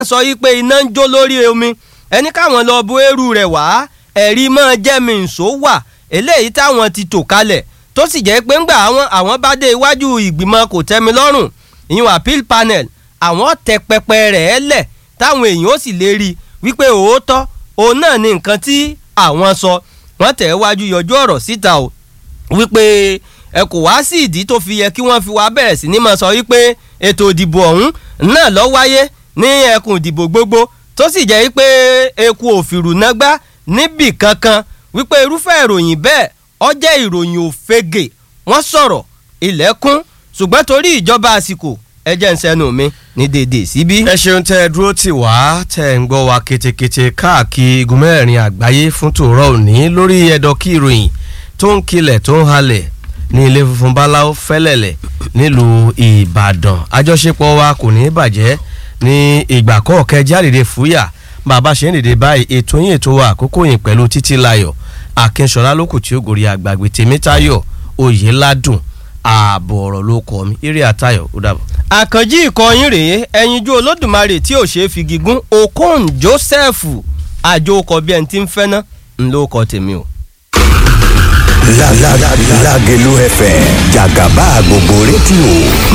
sọ yí pé iná ń jó lórí omi ẹni káwọn lọ bu eérú rẹ̀ wá ẹ̀rí mọ́ jẹ́mi ǹso wà eléyìí táwọn ti tò kalẹ̀ tó sì jẹ́ pé ńgbà àwọn àwọn bá dé iwájú ìgbìmọ̀ kò tẹ́mi lọ́rùn ìyún appeal panel àwọn tẹ pẹpẹ rẹ̀ lẹ̀ táwọn èèyàn ó sì lè rí wípé òótọ́ òun náà ni nǹkan tí àwọn sọ wọ́n tẹ̀ wájú yọjú ọ̀rọ̀ síta o wípé ẹ kò wá sí ìdí tó fi yẹ kí wọ́n fi wá bẹ̀rẹ̀ sí ní máa sọ wípé ètò ìdìbò ọ̀hún náà lọ wáyé ní ẹkùn ìdìbò gbogbo tó sì jẹ́ wípé eku òfìrù nágbá níbì kankan wípé irúfẹ́ ìròyìn bẹ́ẹ̀ ó jẹ́ ìròyìn òfegè wọ́n sọ̀rọ̀ ilẹ̀kùn ṣùgbọ́n torí ìjọba àsìkò ẹ jẹ́ ń sẹ́nu mi ní dédé síbí. ẹ ṣeun tẹ ẹ dúró tì wá tẹ ẹ ń gbọ́ wa ketekete káàkiri igun mẹ́rin àgbáyé fún tòrọ́ òní lórí ẹ̀dọ̀ kí ìròyìn tó ń kilẹ̀ tó ń halẹ̀ ní ilé funfun báláwo fẹ́lẹ̀lẹ̀ nílùú ìbàdàn àjọṣepọ̀ wa kò ní í bàjẹ́ ní ìgbà kọ̀ọ̀kẹ́ jáde fúyà bàbá ṣe ń dìde báyìí ètò yín ètò wa àkókò yìí pẹ̀lú títí layọ̀ akínṣọlá lókù tí ó gòrí àgbàgbé tèmítayọ̀ oyèládùn ààbò ọ̀rọ̀ ló kọ́ mi eré àtayọ̀ ó dàbọ̀. àkànjí ìkọyín rèé ẹyinjú olódùmarè tí ò ṣe é fi gígùn okon joseph àjò ọkọ̀ bí ẹni tí ń fẹ́ ná ńlọ ọkọ̀ tèmi o. Lágẹ̀lú FM jàgàbá gbogbo rédíò